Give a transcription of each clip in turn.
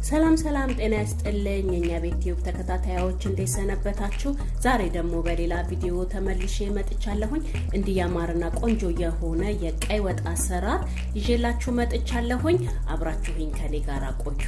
ሰላም ሰላም፣ ጤና ያስጥልኝ የእኛ ቤት ቲዩብ ተከታታዮች እንዴት ሰነበታችሁ? ዛሬ ደግሞ በሌላ ቪዲዮ ተመልሼ መጥቻለሁኝ። እንዲህ ያማረና ቆንጆ የሆነ የቀይ ወጥ አሰራር ይዤላችሁ መጥቻለሁኝ። አብራችሁኝ ከኔ ጋር ቆዩ።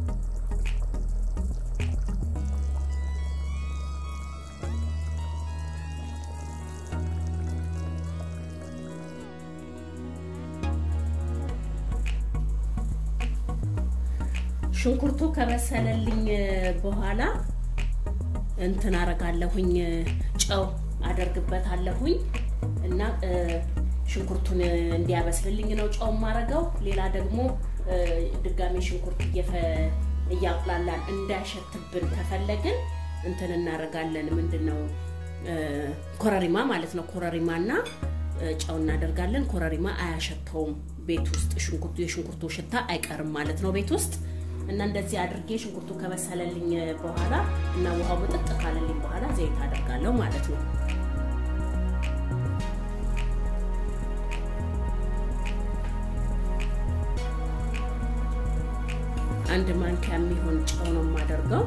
ሽንኩርቱ ከበሰለልኝ በኋላ እንትን አረጋለሁኝ ጨው አደርግበታለሁኝ እና ሽንኩርቱን እንዲያበስልልኝ ነው ጨው የማረገው። ሌላ ደግሞ ድጋሜ ሽንኩርት እያቁላላን እንዳይሸትብን ከፈለግን እንትን እናደርጋለን። ምንድን ነው ኮረሪማ ማለት ነው። ኮረሪማና ጨው እናደርጋለን። ኮረሪማ አያሸተውም ቤት ውስጥ ሽንኩርቱ የሽንኩርቱ ሽታ አይቀርም ማለት ነው ቤት ውስጥ እና እንደዚህ አድርጌ ሽንኩርቱ ከበሰለልኝ በኋላ እና ውሃው ምጥጥ ካለልኝ በኋላ ዘይት አደርጋለሁ ማለት ነው። አንድ ማንኪያ የሚሆን ጨው ነው የማደርገው።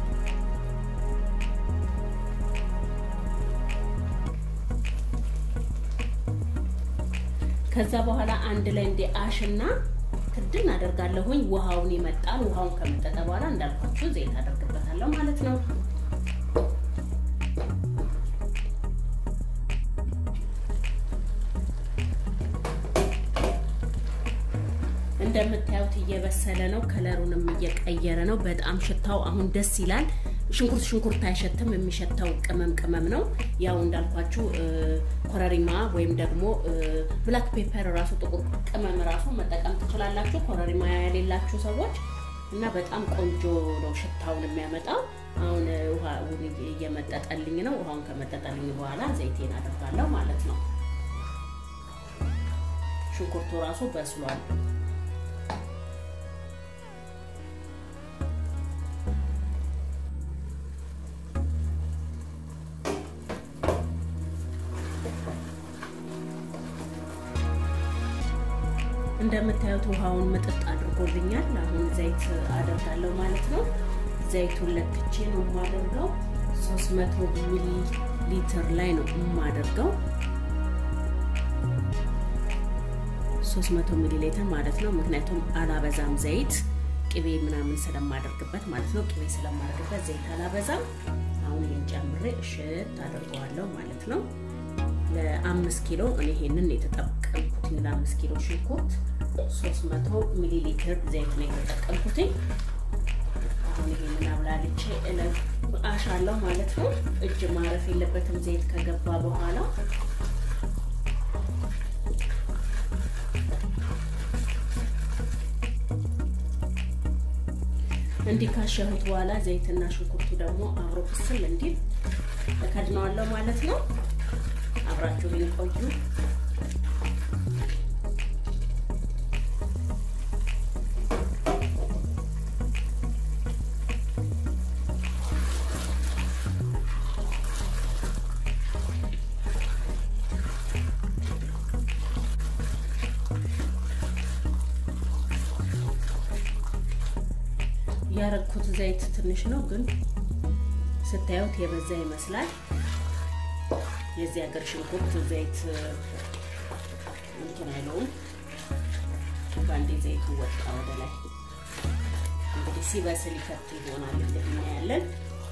ከዛ በኋላ አንድ ላይ እንደ አሽና ክድን አደርጋለሁኝ። ውሃውን ይመጣል። ውሃውን ከመጠጠ በኋላ እንዳልኳችሁ ዘይት አደርግበታለሁ ማለት ነው። እንደምታዩት እየበሰለ ነው። ከለሩንም እየቀየረ ነው። በጣም ሽታው አሁን ደስ ይላል። ሽንኩርት ሽንኩርት አይሸትም። የሚሸተው ቅመም ቅመም ነው። ያው እንዳልኳችሁ ኮረሪማ ወይም ደግሞ ብላክ ፔፐር ራሱ ጥቁር ቅመም ራሱ መጠቀም ትችላላችሁ፣ ኮረሪማ የሌላችሁ ሰዎች እና በጣም ቆንጆ ነው ሽታውን የሚያመጣው። አሁን ውሃውን እየመጠጠልኝ ነው። ውሃውን ከመጠጠልኝ በኋላ ዘይቴን አደርጋለሁ ማለት ነው። ሽንኩርቱ ራሱ በስሏል። እንደምታዩት ውሃውን ምጥጥ አድርጎልኛል። አሁን ዘይት አደርጋለሁ ማለት ነው። ዘይቱን ለክቼ ነው የማደርገው። 300 ሚሊ ሊትር ላይ ነው የማደርገው። 300 ሚሊ ሊትር ማለት ነው። ምክንያቱም አላበዛም ዘይት ቅቤ ምናምን ስለማደርግበት ማለት ነው። ቅቤ ስለማደርግበት ዘይት አላበዛም። አሁን ይህን ጨምሬ እሽት አድርገዋለሁ ማለት ነው። ለአምስት ኪሎ እኔ ይሄንን የተጠቀምኩትኝ ለአምስት ኪሎ ሽንኩርት 300 ሚሊ ሊትር ዘይት ነው የተጠቀምኩትኝ። አሁን ይሄንን አብላልቼ አሻለሁ ማለት ነው። እጅ ማረፍ የለበትም ዘይት ከገባ በኋላ እንዲህ ካሸሁት በኋላ ዘይትና ሽንኩርቱ ደግሞ አብሮ ክስል እንዲል እከድነዋለሁ ማለት ነው። አብራችሁ ቆዩ። ያረኩት ዘይት ትንሽ ነው፣ ግን ስታዩት የበዛ ይመስላል። የዚህ ሀገር ሽንኩርት ዘይት እንትን አይለውም። በአንዴ ዘይቱ ወጣ ወደ ላይ። እንግዲህ ሲበስል ይከት ይሆናል እንግዲህ እናያለን።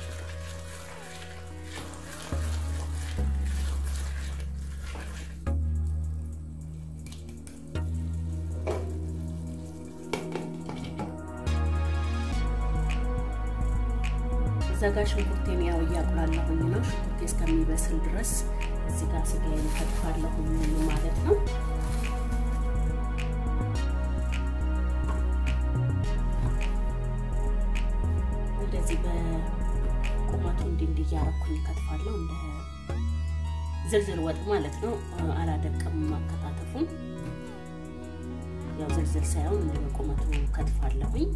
እዛ ጋር ሽንኩርቴን ያው እያቁላለሁኝ ነው። ሽንኩርቴ እስከሚበስል ድረስ እዚህ ጋር ስጋዬን ከትፋለሁኝ ማለት ነው። እንደዚህ በቁመቱ እንዲህ እንዲህ እያረኩኝ ከትፋለሁ። እንደ ዝልዝል ወጥ ማለት ነው። አላደቅም ማከታተፉን። ያው ዝልዝል ሳይሆን እንደ በቁመቱ ከትፋለሁኝ።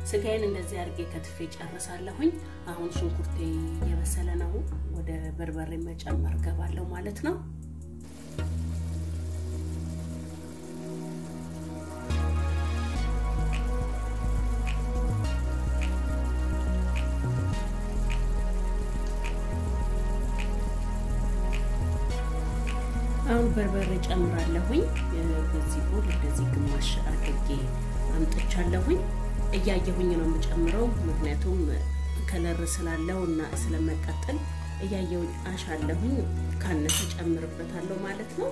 ስጋዬን እንደዚህ አድርጌ ከትፌ ጨርሳለሁኝ። አሁን ሽንኩርቴ እየበሰለ ነው። ወደ በርበሬ መጨመር ገባለሁ ማለት ነው። አሁን በርበሬ ጨምራለሁኝ። በዚህ ቦል እንደዚህ ግማሽ አድርጌ አምጥቻለሁኝ። እያየሁኝ ነው የምጨምረው፣ ምክንያቱም ከለር ስላለው እና ስለመቀጠል እያየሁኝ አሻለሁኝ። ካነሰ ጨምርበታለሁ ማለት ነው።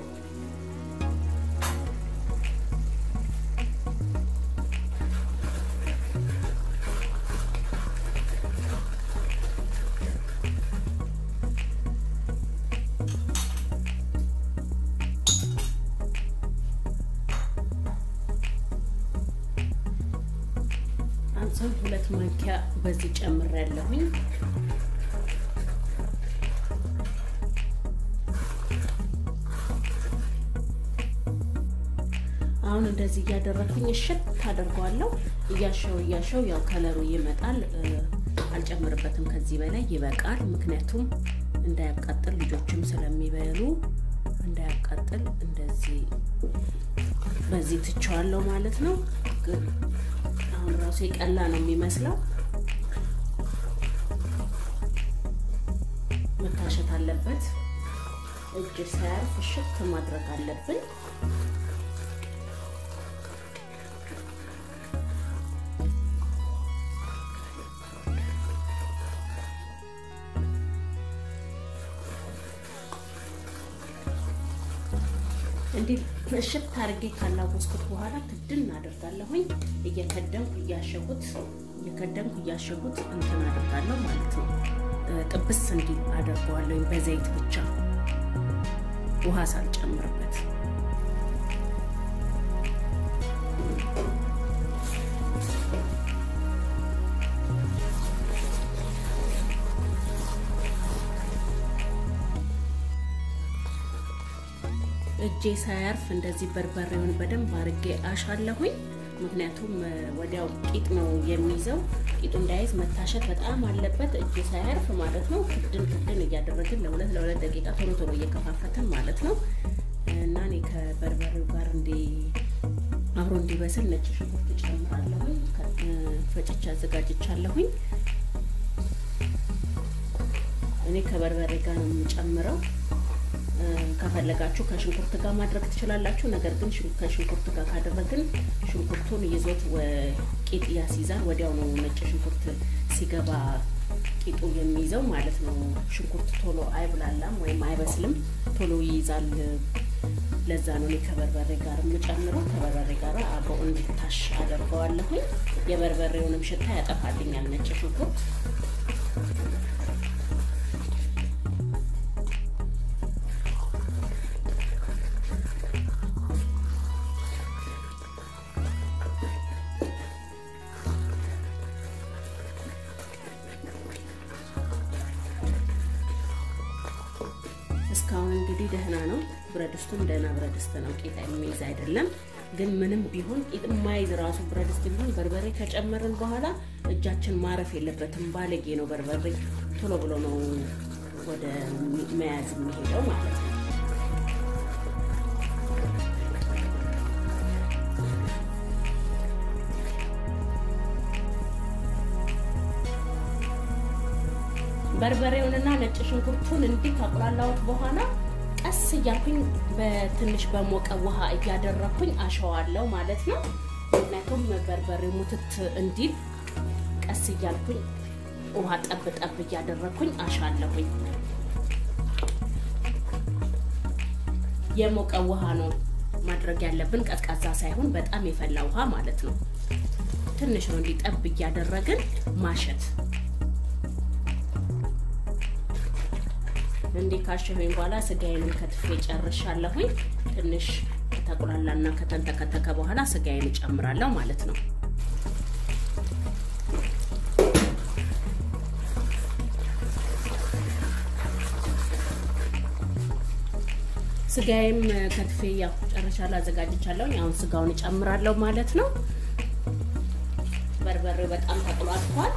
አንሰው ሁለት ማንኪያ በዚህ ጨምሬያለሁኝ። አሁን እንደዚህ እያደረግኩኝ እሽት ታደርገዋለሁ። እያሸው እያሸው ያው ከለሩ ይመጣል። አልጨምርበትም ከዚህ በላይ ይበቃል። ምክንያቱም እንዳያቃጥል ልጆችም ስለሚበሉ እንዳያቃጥል እንደዚህ በዚህ ትቸዋለሁ ማለት ነው ግን አሁን ራሱ የቀላ ነው የሚመስለው። መታሸት አለበት። እጅ ሳያርፍ እሽት ማድረግ አለብን። እንዲህ እሽት አድርጌ ካላወስኩት በኋላ ክድን አደርጋለሁኝ። እየከደንኩ እያሸሁት እየከደንኩ እያሸሁት እንትን አደርጋለሁ ማለት ነው። ጥብስ እንዲል አደርገዋለሁ በዘይት ብቻ ውሃ ሳልጨምርበት። እጄ ሳያርፍ እንደዚህ በርበሬውን በደንብ አርጌ አሻለሁኝ። ምክንያቱም ወዲያው ቂጥ ነው የሚይዘው። ቂጡ እንዳይዝ መታሸት በጣም አለበት፣ እጄ ሳያርፍ ማለት ነው። ክድን ክድን እያደረግን ለሁለት ለሁለት ደቂቃ ቶሎ ቶሎ እየከፋፈትን ማለት ነው። እና እኔ ከበርበሬው ጋር እንዲ አብሮ እንዲበስል ነጭ ሽንኩርት ጨምራለሁኝ። ፈጭቼ አዘጋጅቻለሁኝ። እኔ ከበርበሬ ጋር ነው የምጨምረው። ከፈለጋችሁ ከሽንኩርት ጋር ማድረግ ትችላላችሁ። ነገር ግን ከሽንኩርት ጋር ካደረግን ሽንኩርቱን ይዞት ቂጥ ያስይዛል። ወዲያው ነው ነጭ ሽንኩርት ሲገባ ቂጡ የሚይዘው ማለት ነው። ሽንኩርት ቶሎ አይብላላም ወይም አይበስልም፣ ቶሎ ይይዛል። ለዛ ነው እኔ ከበርበሬ ጋር የምጨምረው። ከበርበሬ ጋር አብሮ እንዲታሽ አደርገዋለሁኝ። የበርበሬውንም ሽታ ያጠፋልኛል ነጭ ሽንኩርት እስካሁን እንግዲህ ደህና ነው። ብረት ድስቱም ደህና ብረት ድስት ነው። ቂጥ የሚይዝ አይደለም። ግን ምንም ቢሆን ቂጥ የማይዝ ራሱ ብረት ድስት ቢሆን በርበሬ ከጨመርን በኋላ እጃችን ማረፍ የለበትም። ባለጌ ነው በርበሬ። ቶሎ ብሎ ነው ወደ መያዝ የሚሄደው ማለት ነው። በርበሬውንና ነጭ ሽንኩርቱን እንዲህ ካቁላላሁት በኋላ ቀስ እያልኩኝ በትንሽ በሞቀ ውሃ እያደረኩኝ አሸዋለሁ ማለት ነው። ምክንያቱም በርበሬው ሙትት እንዲል ቀስ እያልኩኝ ውሃ ጠብ ጠብ እያደረኩኝ አሻለሁኝ። የሞቀ ውሃ ነው ማድረግ ያለብን፣ ቀዝቃዛ ሳይሆን በጣም የፈላ ውሃ ማለት ነው። ትንሽ ነው እንዲህ ጠብ እያደረግን ማሸት እንዴ ካሸሁኝ በኋላ ስጋዬንም ከትፌ ጨርሻለሁኝ። ትንሽ ከተቁላላና ከተንተከተከ በኋላ ስጋዬን እጨምራለሁ ማለት ነው። ስጋዬም ከትፌ ያው ጨርሻለሁ፣ አዘጋጅቻለሁ። አሁን ስጋውን እጨምራለሁ ማለት ነው። በርበሬው በጣም ተቁላልቷል።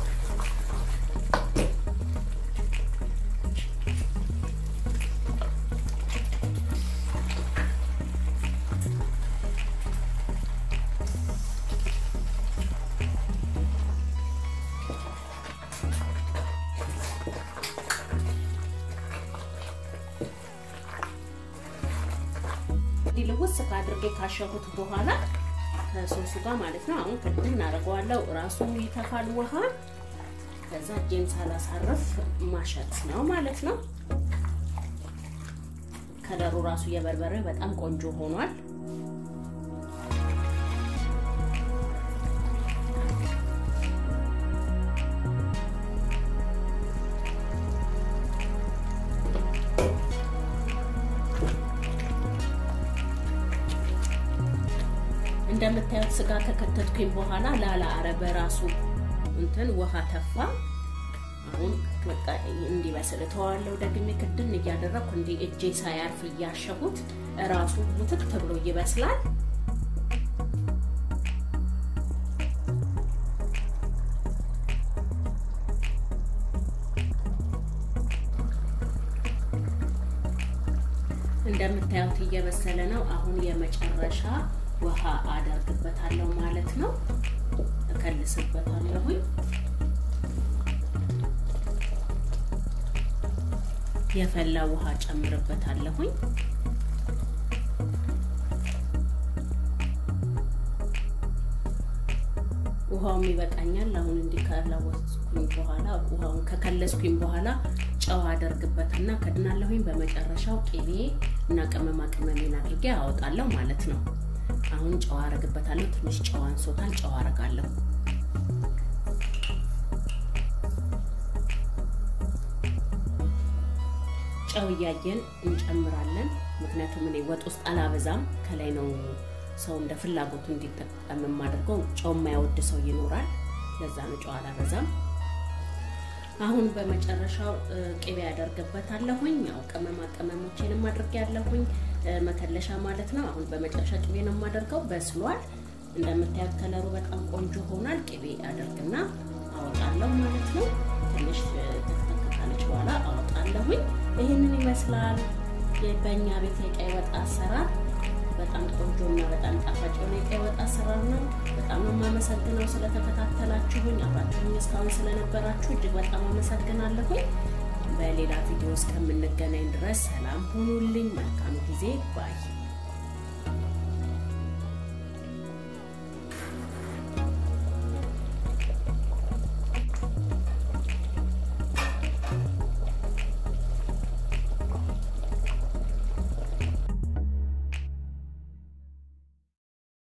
ልውስ ካድርጌ ካሸሁት በኋላ ከሶሱ ጋር ማለት ነው። አሁን ክድን እናደርገዋለሁ። ራሱ ይተፋል ውሃ። ከዛ እጄን ሳላሳርፍ ማሸት ነው ማለት ነው። ከለሩ ራሱ የበርበሬ በጣም ቆንጆ ሆኗል። እንደምታዩት ስጋ ከከተትኩኝ በኋላ ላላ አረ በራሱ እንትን ውሃ ተፋ። አሁን በቃ እንዲበስል እተዋለሁ። ደግሜ ክድን እያደረግኩ እንዲ እጄ ሳያርፍ እያሸሁት ራሱ ሙትት ብሎ ይበስላል። እንደምታዩት እየበሰለ ነው። አሁን የመጨረሻ ውሃ አደርግበታለሁ ማለት ነው። እከልስበታለሁኝ። የፈላ ውሃ ጨምርበታለሁኝ። ውሃውም ይበቃኛል። አሁን እንዲህ ካላወስኩኝ በኋላ ውሃውን ከከለስኩኝ በኋላ ጨው አደርግበትና ከድናለሁኝ። በመጨረሻው ቅቤ እና ቅመማ ቅመሜን አድርጌ አወጣለሁ ማለት ነው። አሁን ጨው አረግበታለሁ። ትንሽ ጨው አንሶታል። ጨው አረጋለሁ። ጨው እያየን እንጨምራለን። ምክንያቱም እኔ ወጥ ውስጥ አላበዛም። ከላይ ነው ሰው እንደ ፍላጎቱ እንዲጠቀም የማደርገው። ጨው የማይወድ ሰው ይኖራል። ለዛ ነው ጨው አላበዛም። አሁን በመጨረሻው ቅቤ ያደርግበታለሁኝ። ያው ቅመማ ቅመሞቼንም አድርጌያለሁኝ መከለሻ ማለት ነው። አሁን በመጨረሻ ቅቤ ነው የማደርገው። በስሏል። እንደምታዩት ከለሩ በጣም ቆንጆ ሆኗል። ቅቤ አደርግና አወጣለሁ ማለት ነው። ትንሽ ካለች በኋላ አወጣለሁኝ። ይህንን ይመስላል በእኛ ቤት የቀይ ወጥ አሰራር። በጣም ቆንጆ እና በጣም ጣፋጭ የሆነ የቀይ ወጥ አሰራር ነው። በጣም ነው የማመሰግነው ስለተከታተላችሁኝ፣ አብራችሁኝ እስካሁን ስለነበራችሁ እጅግ በጣም አመሰግናለሁኝ። በሌላ ቪዲዮ እስከምንገናኝ ድረስ ሰላም ሁኑልኝ። መልካም ጊዜ ባይ